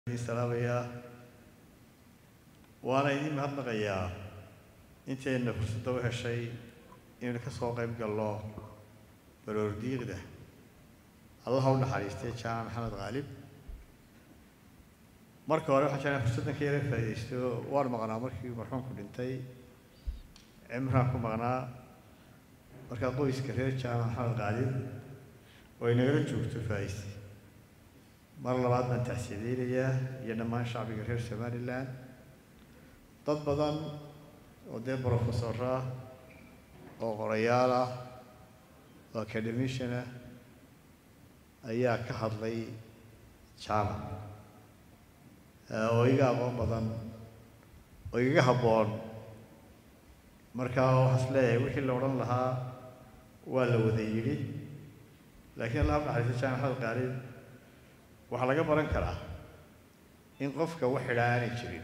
idin salaamayaa waana idin mahadnaqayaa intayna fursadda u heshay inaynu ka soo qayb galno baroordiiqda allaha u naxariistay jaamac maxamed khaalib marka hore waxaan jeclahay fursaddan ka yara faa'iidaysto waan maqnaa markii marxuumku dhintay cimraan ku maqnaa markaa qoyska reer jaamac maxamed khaalib oo ay nagala joogto faa'iiste mar labaad baan taxsiideynayaa iyo dhammaan shacbiga reer somalilan dad badan oo dee brofesor ah oo qorayaal ah oo academician ah ayaa ka hadlay jaamac oo iga aqoon badan oo igaga habboon markaa waxaas leeyahay wixii la odhan lahaa waa la wada yidhi laakiin allah u naxariista jaamac maxamed khaalib waxaa laga baran karaa in qofka wax xidhaa aanay jirin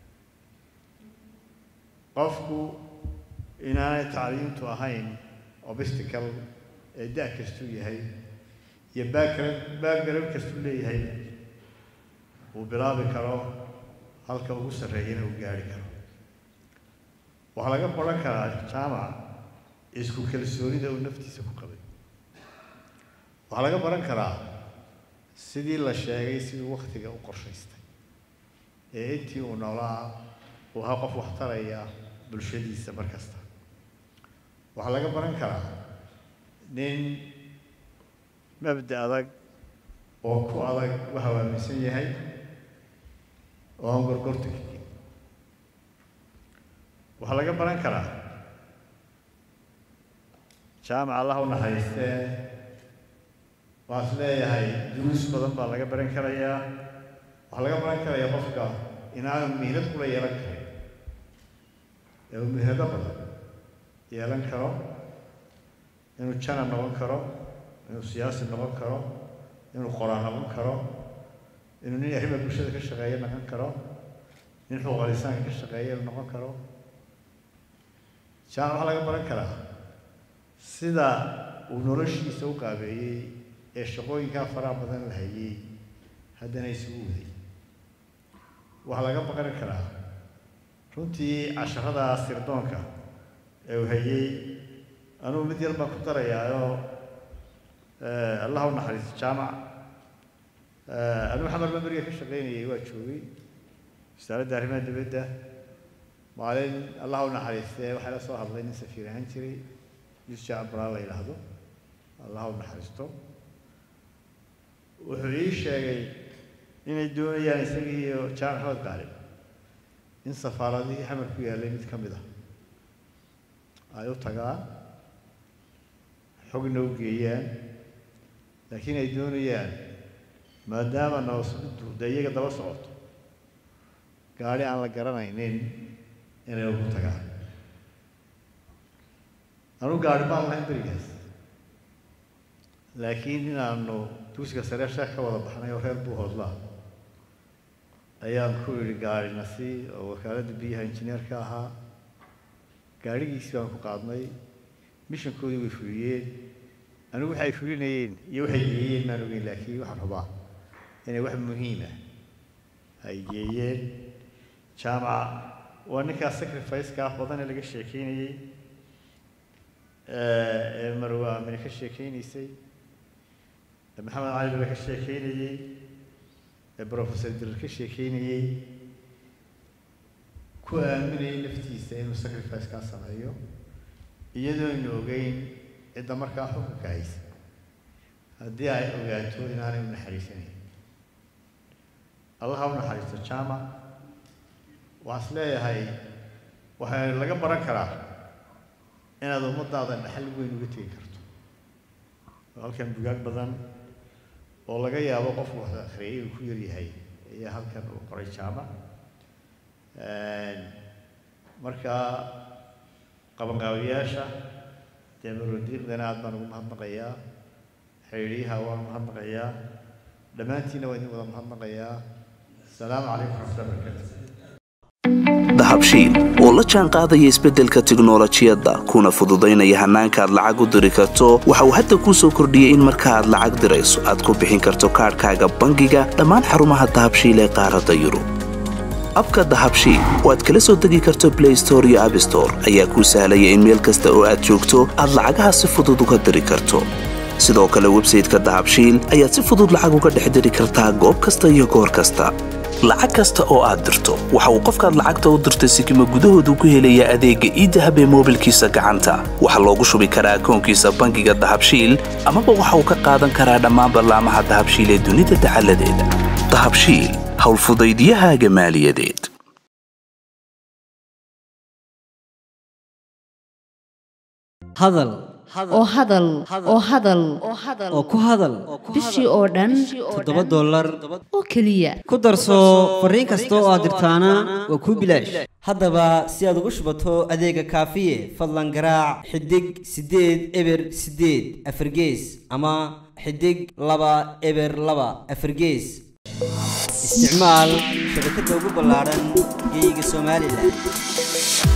qofku inaanay tacliimtu ahayn obstacle ee da' kastuu yahay iyo background background kastuu leeyahay uu bilaabi karo halka ugu sarreeyana uu gaari karo waxaa laga baran karaa jaamac isku kalsoonida uu naftiisa ku qabay waxaa laga baran karaa sidii la sheegay siduu waktiga u qorshaystay ee intii uu noolaa uu ahaa qof waxtaraya bulshadiisa mar kasta waxaa laga baran karaa nin mabda adag oo ku adag waxa uu aaminsan yahay oo aan gorgorta kagen waxaa laga baran karaa jaamac allah u naxariistee waxaan is leeyahay duruus badan baa laga baran karayaa waxaa laga baran karayaa qofka inaanu mihnad kula yeelan karin ee uu mihnado badan yeelan karo inuu jana noqon karo inuu siyaasi noqon karo inuu qoraan noqon karo inuu nin arrima bulshada ka shaqeeya noqon karo nin xuquuqalisaanka ka shaqeeya noqon karo jaamac waxaa laga baran karaa sida uu noloshiisa u qaabeeyey ee shaqooyinkaa faraha badan la hayay haddana isugu waday waxaa laga baqani karaa runtii casharada sirdoonka ee uu hayay anugu mid yar baan ku darayaayoo allah u naxariisto jaamac anigu xamar baa beriga ka shaqaynayay waa joogay wasaaradda arrimaha dibadda maalin allah u naxariistee waxaa la soo hadlay nin safiir ahaan jiray yusja abraa la yidhaahdo allah u naxariisto wuxuu ii sheegay inay doonayaan isagii iyo jaamac maxamed qaalib in safaaradihii xamar ku yaallay mid ka mid ah ay u tagaan xogna u geeyaan laakiin ay doonayaan maadaama nabasuddu dee iyaga daba socoto gaadhi aan la garanaynin inay ugu tagaan anu gaadhi baan lahayn berigaas laakiin inaanu dugsiga sare sheekh ka wada baxnay oo reer buu hoodlaa ayaan ku yidhi gaadhi nasi oo wakaaladda biyaha injineerka ahaa gaadhigiisii baan ku qaadnay mishankoodii way fuliyeen anigu waxay fulinayeen iyo waxay geeyeen maan ogeyn laakiin waxaan rabaa inay wax muhiima ay geeyeen jaamaca waa ninkaas sacrifice-kaa badan ee laga sheekeynayey ee marwa amine ka sheekeynaysay maxamed cali bala ka sheekeynayey ee brofessor dirar ka sheekeynayey ku aaminayay naftiisa inuu sacrifice kaa sameeyo iyadoo aynu ogeyn cidda markaa xukunka haysa haddii ay ogaato inaanay u naxariisanayn allaha u naxariisto jaamac waxaan is leeyahay waxaa laga baran karaa inaad ummadaada dhaxal weyn uga tegi karto halkan bugaag badan oo laga yaabo qofku wax akhriyay uu ku yaryahay ayaa halkan uu qoray jaamac markaa qabanqaabiyaasha dee marodiiqdana aad baan ugu mahadnaqayaa xiriiryaha waan mahadnaqayaa dhammaantiinna waa idin wada mahadnaqayaa asalaamu calaykum waraxmatullahi barakatu dahabshiil oo la jaan qaadaya isbeddelka tiknolojiyadda kuna fududaynaya hannaanka aad lacag u diri karto waxa uu hadda kuu soo kordhiyey in marka aad lacag dirayso aad ku bixin karto kaadhkaaga bangiga dhammaan xarumaha dahabshiil ee qaaradda yurub abka dahabshiil oo aad kala soo degi karto blay store iyo abstore ayaa kuu sahlaya in meel kasta oo aad joogto aad lacagaha si fudud uga diri karto sidoo kale websayteka dahabshiil ayaad si fudud lacag uga dhex diri kartaa goob kasta iyo goor kasta lacag kasta oo aad dirto waxa uu qofkaad lacagta u dirtay sikima gudahoodu ku helayaa adeegga iidahab ee moobilkiisa gacanta waxaa loogu shubi karaa akoonkiisa bangiga dahabshiil amaba waxa uu ka qaadan karaa dhammaan ballaamaha dahabshiil ee dunida dacaladeeda dahabshiil howlfudaydiyahaaga maaliyadeed hadal oo hadal oo hadal oo ku hadal bishii oo dhan toddoba dollar oo keliya ku darso fariin kasta oo aad dirtaana waa kuu bilaash haddaba si aad ugu shubato adeega kaafiye fadlan garaac xidig siddeed eber siddeed afargees ama xidig laba eber laba afargees isticmaal shabakadda ugu ballaadhan geyga somalilan